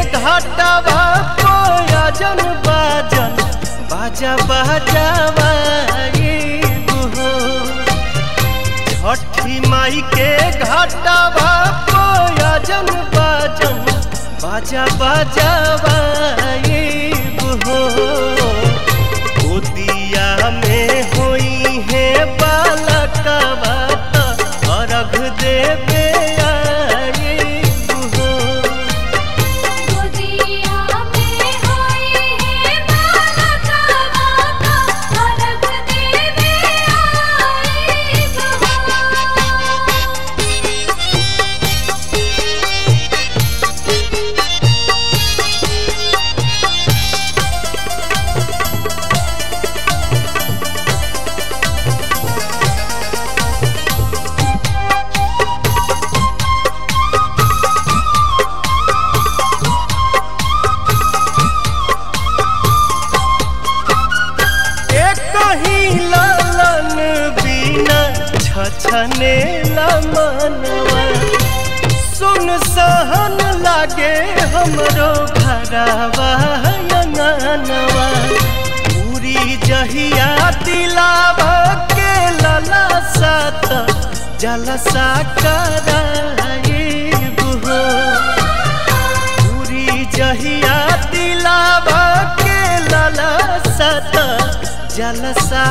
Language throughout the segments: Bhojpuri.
घाटवा कोयजन बाजन बाजा बाजावा हो छठी माई के घाटवा कोयजन बाजन बाजा बाजावा हो गोदिया में होई है बालकवा त अर्घ देवे आइब हो गोदिया में होई है बालका माता अर्घ देवे आइब एक ही लालन बिना छछने मनवा सुन सहन लागे हमरो घरवा अंगनवा पूरी जहिया दिलावा के लला सात जलसा कराइब हो पूरी जहिया दिलावा के लाला सत जलसा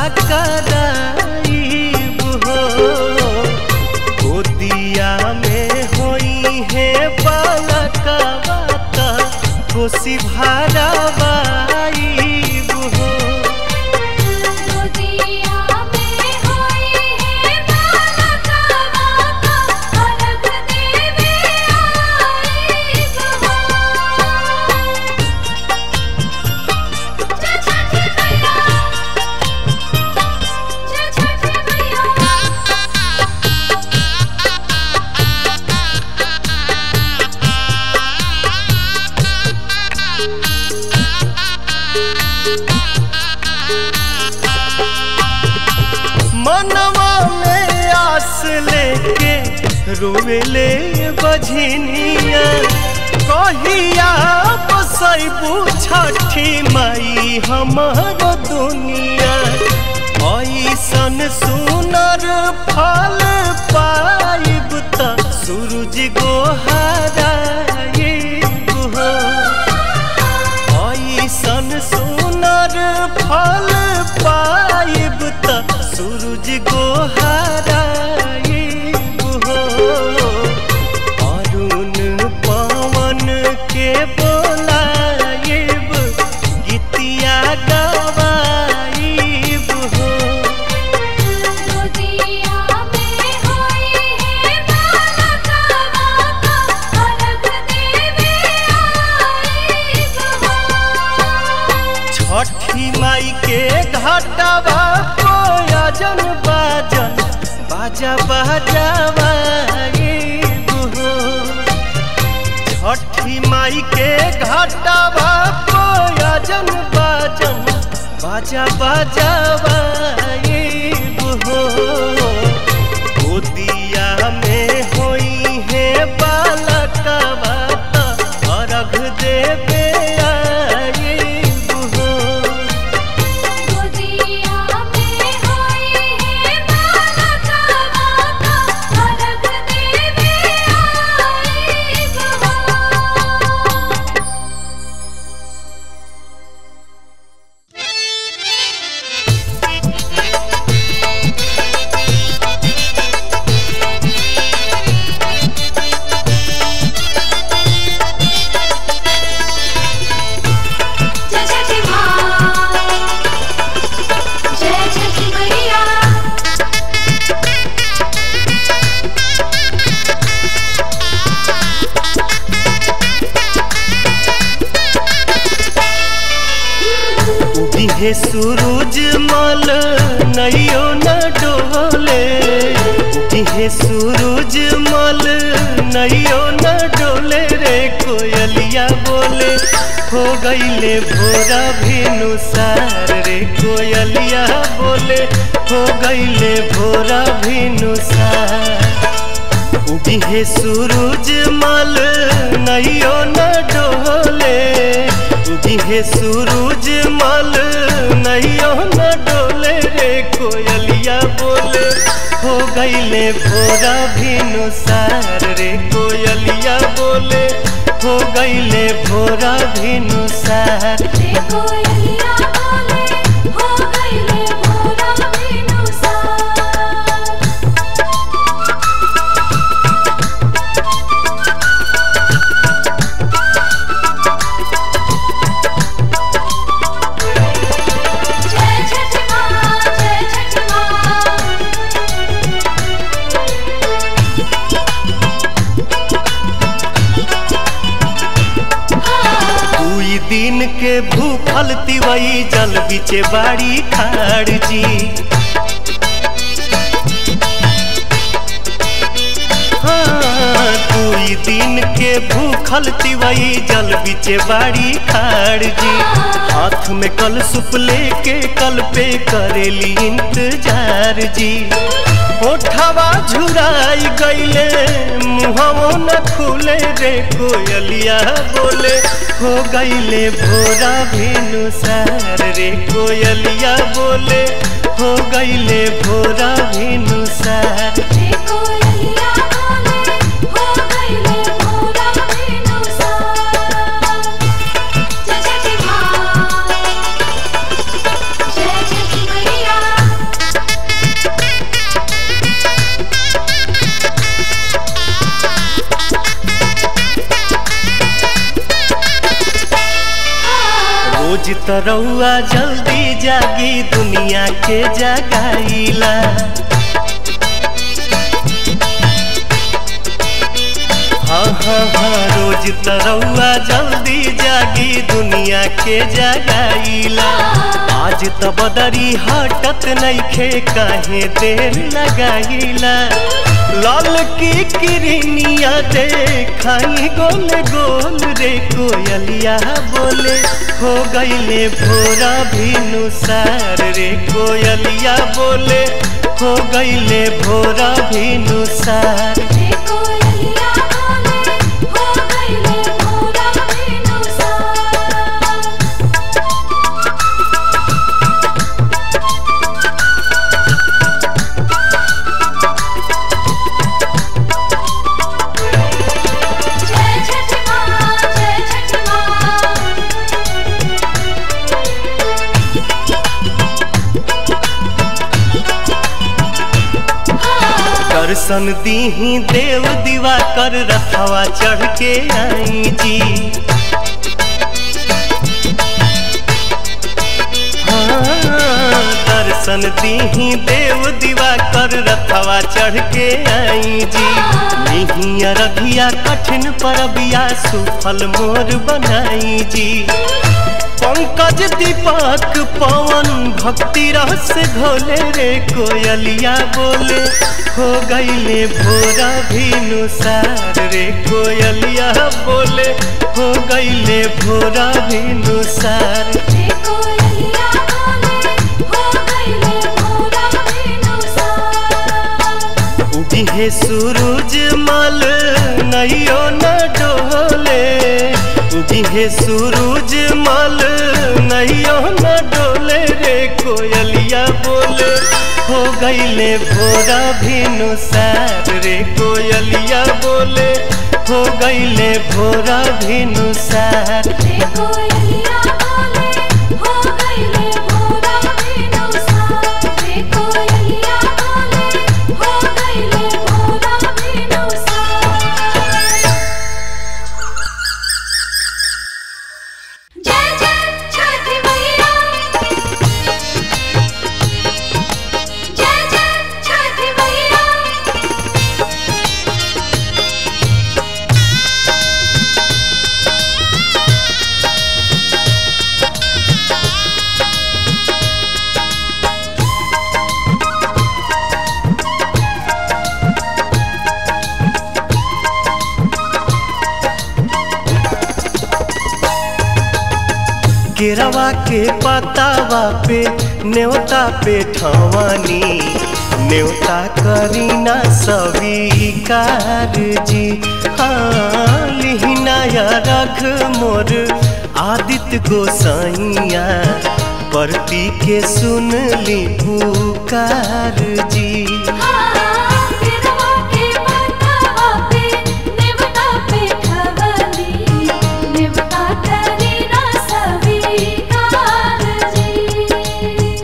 कराइब हो गोदिया में होई है बालकवा त कोसी भरवाइब हो गोदिया में होई है बालका माता अर्घ देवे आइब जय छठी मैया जय छठी मैया मनवा में आस लेके रोवेले बझनिया कहिया बसैबू छठी माई हमर दुनिया ऐसन सुनर फल पाइब त सूरज गोहराइब हो ऐसन सुनर फल पाइब त सूरज गोहराइब हो अरुण पवन के बोलाइब गीतिया गवाइब हो गोदिया में होई है बालका माता अर्घ देवे आइब छठी माई के घाटवा कोयजन बाजन बाजा बाजावा हो छठी माई के घाटवा कोयजन बाजन बाजा बाजावा हो गोदिया में होई है बालकवा त अर्घ देवे आइब हो गोदिया में होई है बालका माता अर्घ देवे आइब जय छठी माँ जय छठी मैया उगिहे सूरज मल नैयो न डोले उगिहे सूरज मल नैयो न डोले रे कोयलिया बोले हो गईले भोरा भिनुसार रे कोयलिया बोले हो गईले भोरा भिनुसार उगिहे सूरज मल नैयो न डोले उगिहे सूरज मल नैयो न डोले रे कोयलिया बोले हो गईले भोरा भिनु सार रे कोयलिया बोले हो गईले भोरा भिनु सार रे कोयलिया बोले हो गईले भोरा बिनुसार जय छठ माँ जय छठ माँ दुई दिन के भूखल तिवई जल बिचे बाड़ी खाड़ जी हाँ, दुई दिन के भूखल तिवई जल बिचे बाड़ी खाड़ जी हाथ में कल सुप लेके कल पे करेली इंतजार जी ओठवा झुराई गईले मुहवो न खुले रे कोयलिया बोले हो गईले भोरा भेनु सार रे कोयलिया बोले हो गईले भोरा भेनु सार रे कोयलिया बोले हो गईले भोरा बिनुसार जय छठ माँ जय छठ मैया रोज तरौआ जल्दी जागी दुनिया के जगाईला हाँ हाँ हाँ रोज तरौआ जल्दी जागी दुनिया के जगाईला आज त बदरी हटत नइखे काहे देर लगाईला लाल की किरनिया देखाई गोल गोल रे कोयलिया बोले हो गईले भोरा भिनु सार रे कोयलिया बोले हो गईले भोरा भिनु सार रे कोयलिया बोले हो गईले भोरा बिनुसार जय छठ माँ जय छठ माँ दर्शन दीही देव दीवा कर रथवा चढ़ के आई जी हाँ, दर्शन दीही देव दीवा कर रथवा चढ़ के आई जी निहिया रघिया कठिन परबिया सुफल मोर बनाई जी पंकज दीपक पवन भक्ति रस घोले रे कोयलिया बोले हो गईले भोरा भिनु सार रे कोयलिया बोले हो गईले भोरा भिनु सार रे कोयलिया बोले हो गईले भोरा बिनुसार उगिहे सूरज मल नैयो न डोले उगिहे सूरज मल नैयो न डोले रे कोयलिया बोले हो गईले भोरा भिनु सार रे कोयलिया बोले हो गईले भोरा भिनु सार रे कोयलिया बोले हो गईले भोरा बिनुसार रे कोयलिया बोले हो गईले भोरा बिनुसार जय जय छठ मैया जय जय छठ मैया केरवा के पतावा पे न्योता पे ठवानी न्योता करीना स्वीकार जी हाँ लिहिना या रख मोर आदित्य गोसाइया परती के सुन ली पुकार जी गिरवा के पतवा पे नेवता पे खवली नेवता करी ना स्वीकार जी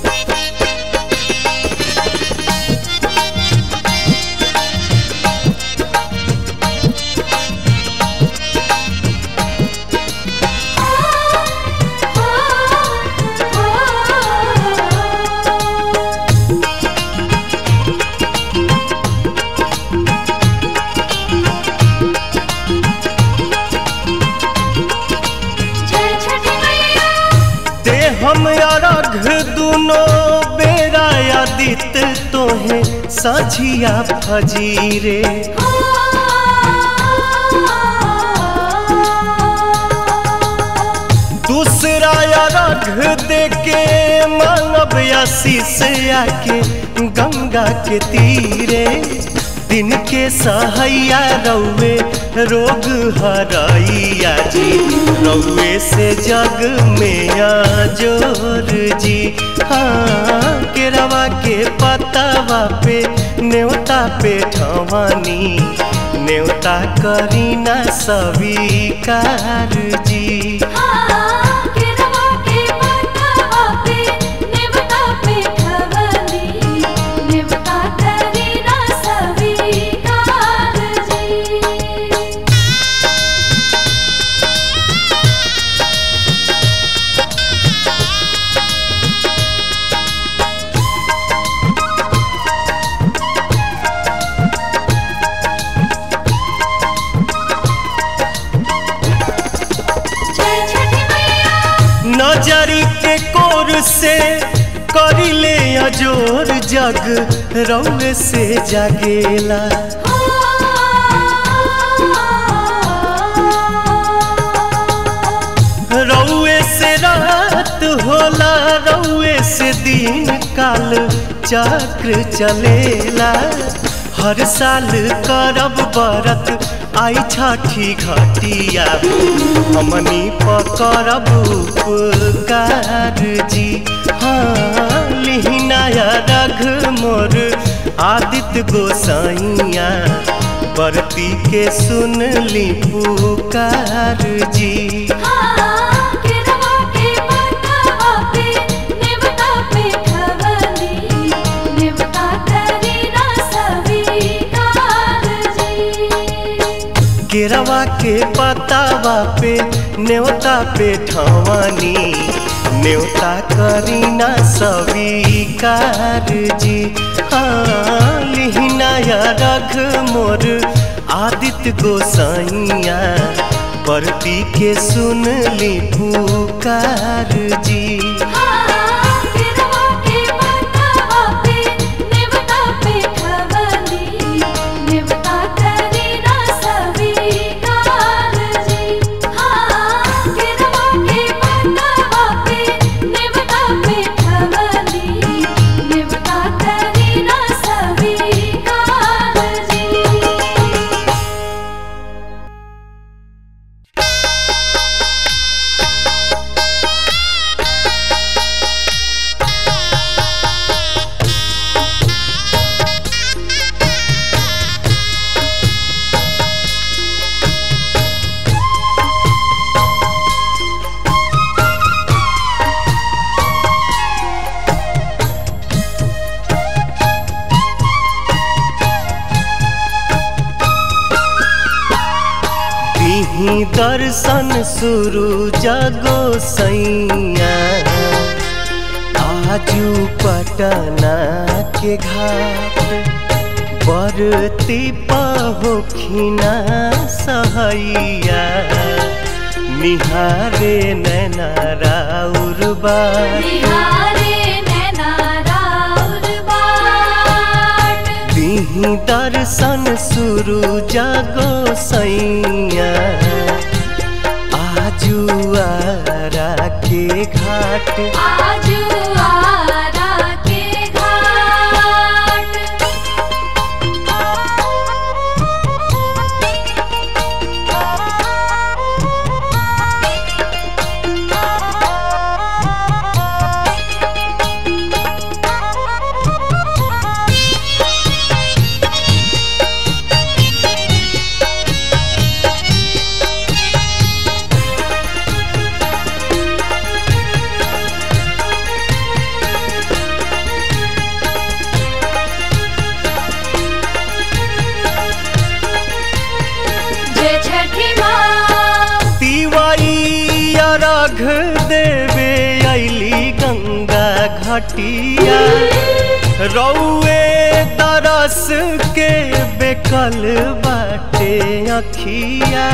जय छठी मैया ते हम अरघ दुनो बेरा आदित्य तोहे सझिया फजीरे दूसरा अरघ देके मानव आशीष आके गंगा के तीरे दिन के सहैया रौवे रोग हरैया जी रौवे से जग में जोर जी हाँ केरवा के पतावा पे न्योता पे ठवानी न्योता करीना स्वीकार जी गिरवा के पतवा पे नेवता पे खवली नेवता करी ना स्वीकार जी जय छठी मैया नजरी के कोर से करिले अजोर जग रौवे से जागेला रौवे से रात होला रौवे से दिन काल चक्र चलेला हर साल करब बरत आई छठी घटिया हमनी पकड़ब उपकार जी हाँ लिहिनाया रघ मोर आदित्य गोसाइया बरती के सुन ली पुकार जी गिरवा के पतवा पे नेवता पे खवली नेवता करी ना स्वीकार जी केरवा के पतावा पे न्योता पे ठवानी न्योता करीना स्वीकार जी हाँ लिहिनाया रघ मोर आदित्य गोसाइया परती के सुन ली पुकार जी गिरवा के पतवा पे नेवता पे खवली नेवता करी ना स्वीकार जी गिरवा के पतवा पे नेवता पे खवली नेवता करी ना स्वीकार जी दिही दर्शन शुरू जगो सैया आजू पटना के घाट बरती पहोखिना सहैया निहारे नैना राउर बार बिहारे नैना राउर बाट दिही दर्शन शुरू जगो सैया आजू आरा के घाट आजू आरा के घाट रघ देवे अली गंगा घटिया रौए तरस के बेकल बाटे अखिया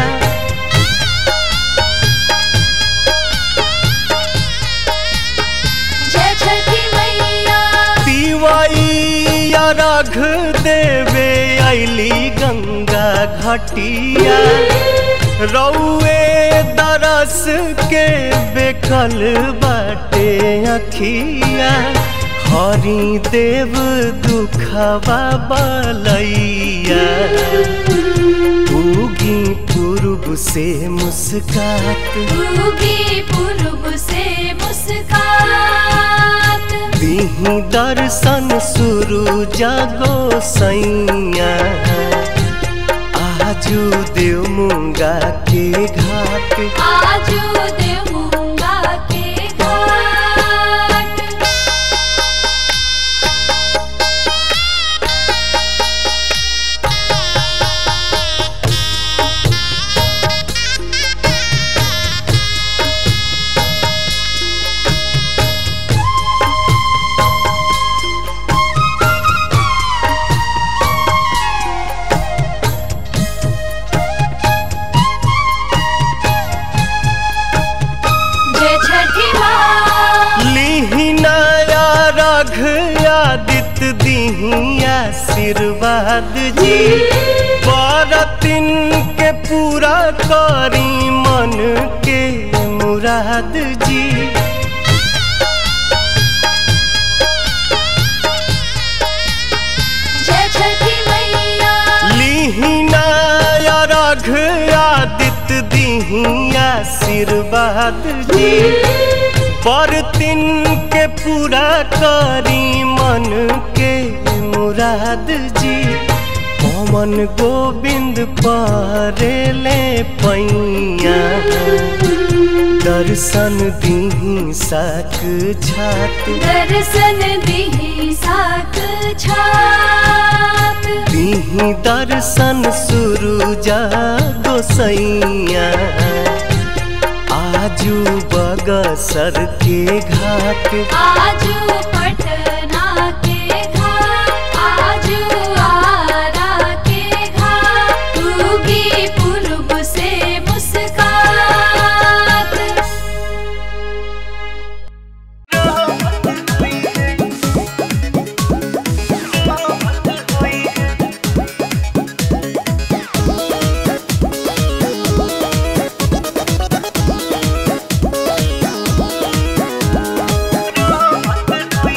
जय छठी मैया तिवैया रघ देवे अली गंगा घटिया रौए दरस के बेकल बाटे अखिया हरि देव दुखवा बलैया उगी पूर्व से मुस्कात उगी पूर्व से मुस्कात दीही दर्शन शुरू जागो सैया आजू देव मुंगा के घाट आजू देवूंगा के घाट जय छठी माँ लीही नया रघ आदित्य दीही आशीर्वाद जी बरतिन के पूरा करी मन के मुराद जी जय छठी मैया लीहिनाया रघ आदित्य दीही आशीर्वाद जी बरतिन के पूरा करी मन के मुराद जी पवन गोविंद परेले पैया दर्शन दीही साक छात दर्शन दिही साक छात दीही दर्शन शुरू गोसैया आजू बगसर के घाट आजू पटना के घाट आजू आरा के घाट उगी पूर्व से मुस्कात रे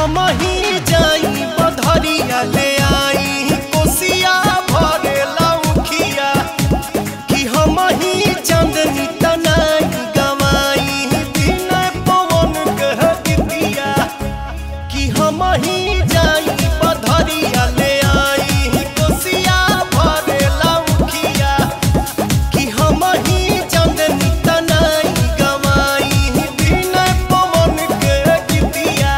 हम ही जाई बधरिया ले आई कोसिया भरे लौखिया कि हम ही चांदनी तनाई गवाई बिना पवन कह दिया कि हम ही जाई बधरिया ले आई कोसिया भरे लौखिया कि हम ही चांदनी तनाई गवाई बिना पवन के दिया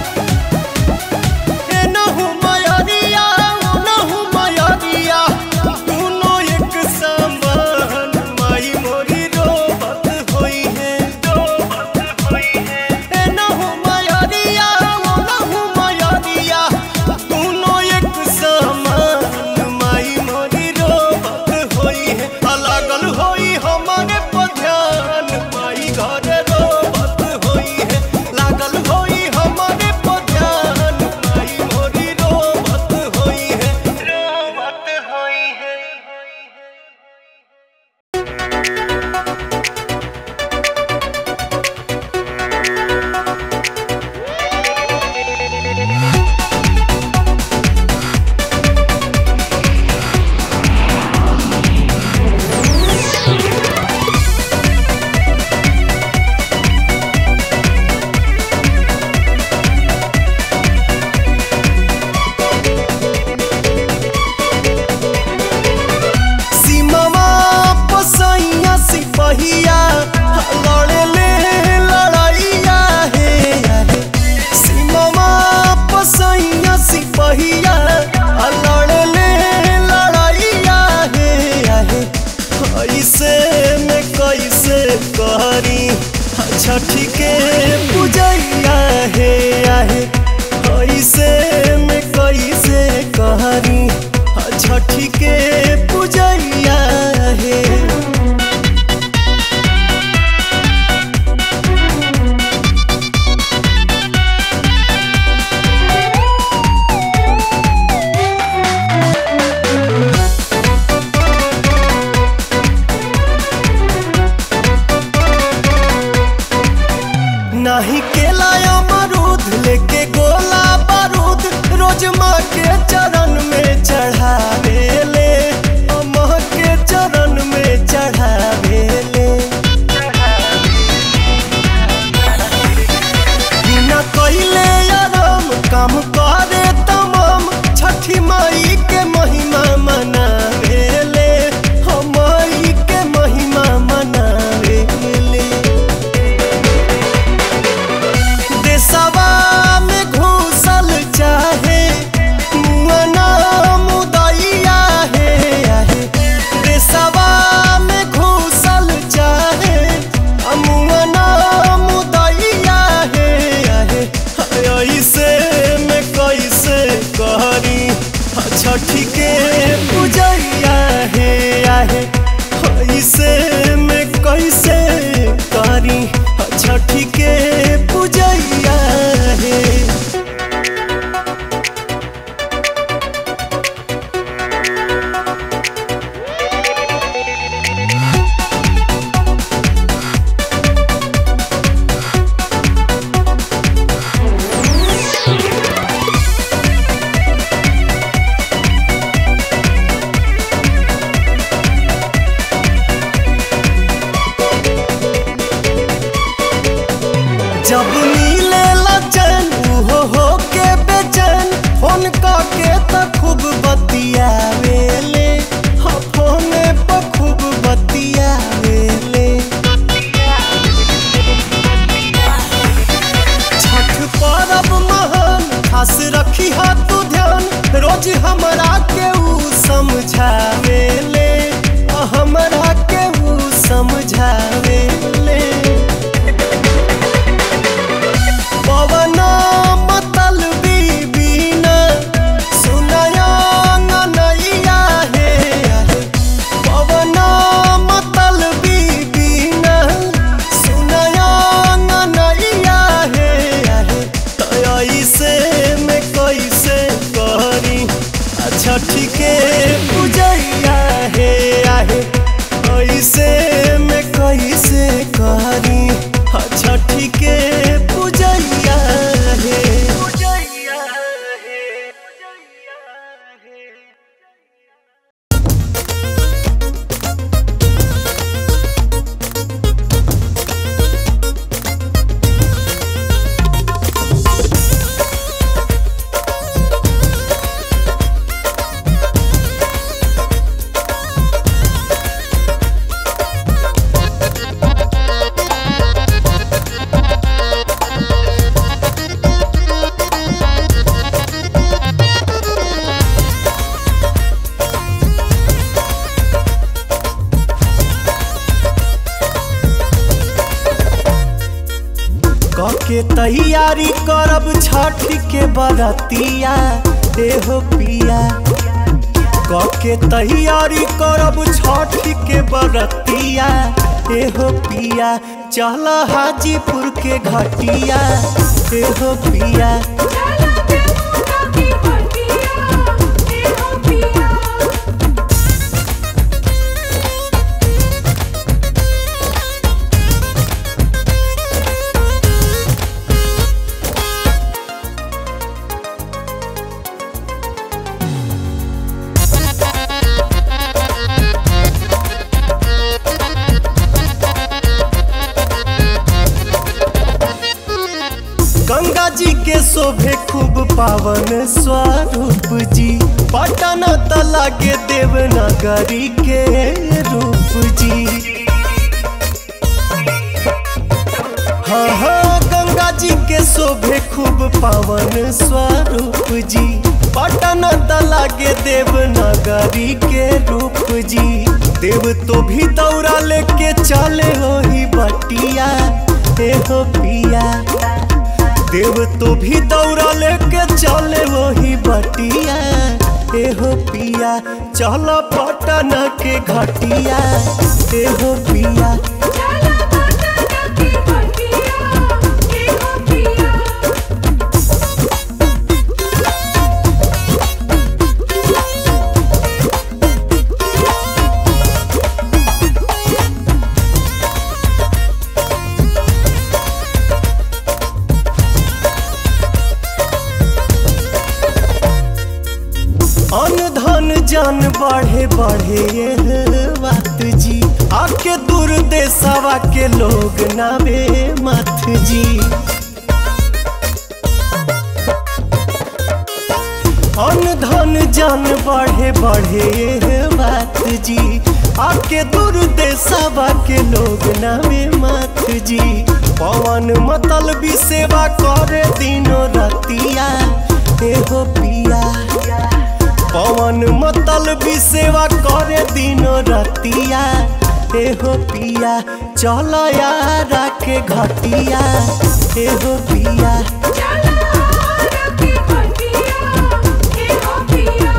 एनहु मयरिया ओनहु मयरिया दुनो एक समान माई मोरी रोबत होई है रोबत होई है एनहु मयरिया ओनहु मयरिया दुनो एक समान माई मोरी रोबत होई है अलगल होई हमारे पध्यान माई घरे रोबत होई है लागल होई हमारे पध्यान माई मोरी रोबत होई है रोबत होई है सीमावा पसैया सिपहिया लड़े ले लड़ैया हे हे सीमावा पसैया सिपहिया लड़े ले लड़ैया हे हे कैसे में कैसे करी छठी के पूजैया हे आहे कैसे में कैसे करी छठी के पूजैया हे नाही केला अमरूद लेके गोला बारूद रोज माँ के चरण में चढ़ावे ले माँ के चरण में चढ़ावे ले बिना कइले आराम काम करे तमाम छठी माई के महिमा मनावे ले हम माई के महिमा मनावे ले देशवा में घूसल चाहे मुअना मुदैया हे आहे देशवा में घूसल चाहे मुअना मुदैया हे आहे ऐसे में कैसे करी छठी के पूजैया हे आहे ऐसे में कैसे करी छठी के पूजैया हे जब नीले लचन हो हो के बेचैन फोन के त खूब बतियावेले हाँ फोने पर खूब बतियावेले छठ पर्व महान खास रखी हा तू ध्यान रोज हमरा के ऊ समझावेले आ हमरा के ऊ समझावेले पवन मतल बीबीना सुनया नैया हे पवन मतल बीबीना सुनया नैया हे ऐसे में कैसे करी छठी के पूजैया तैयारी करब छठ के बरतिया एहो पिया के तैयारी करब छठ के बरतिया एहो पिया चल हाजीपुर के घटिया एहो पिया चला देवता की बटिया ए हो पिया गंगा जी के शोभे खूब पावन स्वरूप जी पटन तला के देवनगरी के रूप जी हाँ हाँ गंगा जी के शोभे खूब पावन स्वरूप जी पटन तला के देवनगरी के रूप जी देव तो भी दौड़ा लेके चले हो ही बटिया हे हो पिया देव तो भी दौड़ा लेके चले वही बटिया एहो पिया चल पटन के घटिया एहो पिया चला देवता की बटिया ए हो पिया अन धन जन बढ़े बढ़े ये बात जी आके दूर देशवा के लोग नावे मत जी अन धन जन बढ़े बढ़े ये बात जी आके दूर देशवा के लोग नावे मत जी पवन मतल भी सेवा करे दिनो रतिया एहो पिया पवन मतल भी सेवा करे दिनो रतिया एहो पिया चल यारा के घटिया एहो पिया चला देवता की बटिया ए हो पिया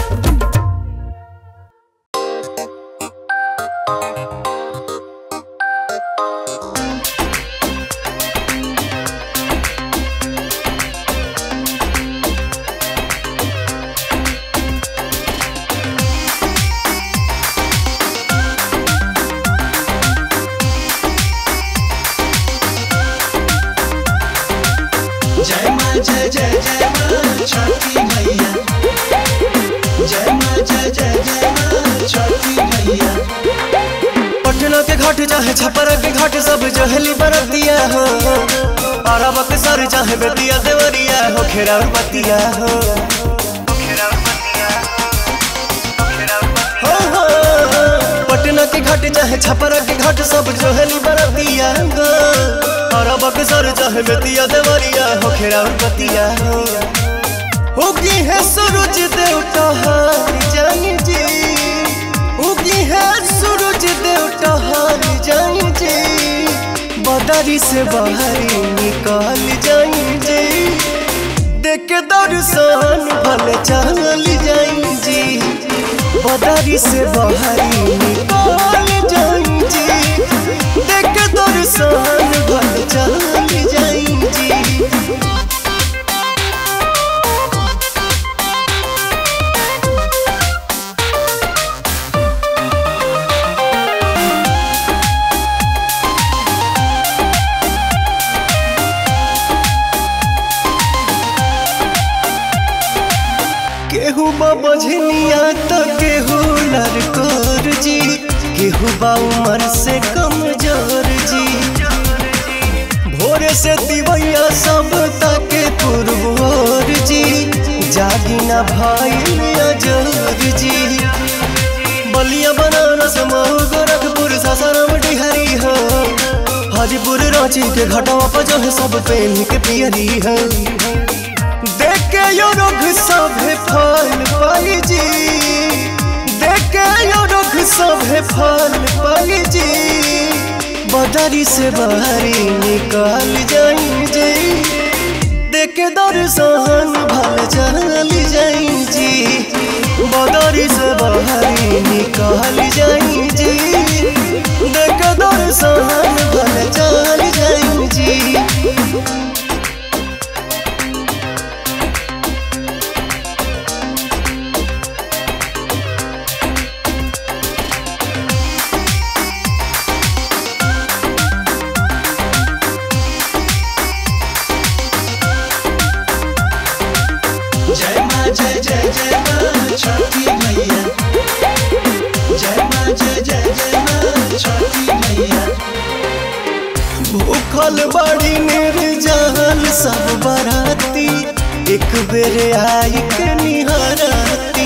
जय माँ जय जय जय माँ छठी मैया जय माँ जय जय जय माँ छठी मैया पटना के घाट चाहे छपरा के घाट सब जहली बरतिया हो अरब के सर चाहे बेतिया देवरिया हो खेरा बतिया हो हो, हो, पटना के घाट चाहे छपरा के घाट सब जहली बरतिया हो अरब के सर चाहे बेतिया देवरिया हो खेरा बतिया हो होगी है सूरज देवता हार जानी जी उगी है सूरज देवता हार जाई जे बदरी से बाहरी निकाल जाई जे देख के दर्शन भले चल जाई जी बदरी से बाहरी निकाल जाई जी देख के दर्शन भले चल जाई जी केहू बझनिया तो केहू लड़कोर जी केहू बा उमर से कमजोर जी भोरे से दिवैया सब तके पुरबोर जी जागी ना भाई अजोर जी बलिया बनारस मऊ गोरखपुर सासाराम डिहरी हो हाजीपुर रांची के घाटवा पर जो है सब पेन के पियरी है देखे यो रुख सभे फल पाई जी देखे यो रुख सभे फल पाई जी बदरी से बाहरी निकाल जाई जी दर्शन भल चल जाई जी बदरी से बहरी निकल जाई जी देख दर्शन भल चल जाई जी जय माँ जय जय जय माँ छठी मैया जय माँ जय जय जय माँ छठी मैया भूखल बड़ी निर्जल सब बराती एक बेर आई के निहरती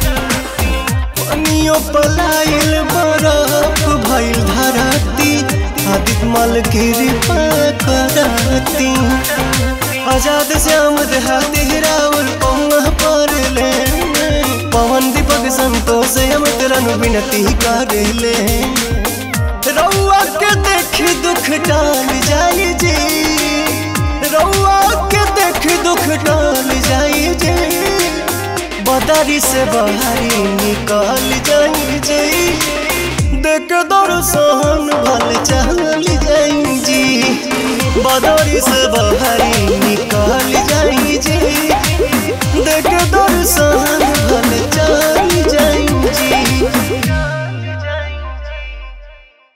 पनियो पलाइल बरफ भइल धरती आदित मल कृपा करती आजाद श्याम देहाती राउल पौना पर ले पवन दीपक संतोष अमृत रनु विनती कर ले रउआ के देखी दुख टाल जाई जी रउआ के देखी दुख टाल जाई जी बदरी से बहरी निकल जाई जी देख दर्शन भल चल जाई जी बदरी से बहरी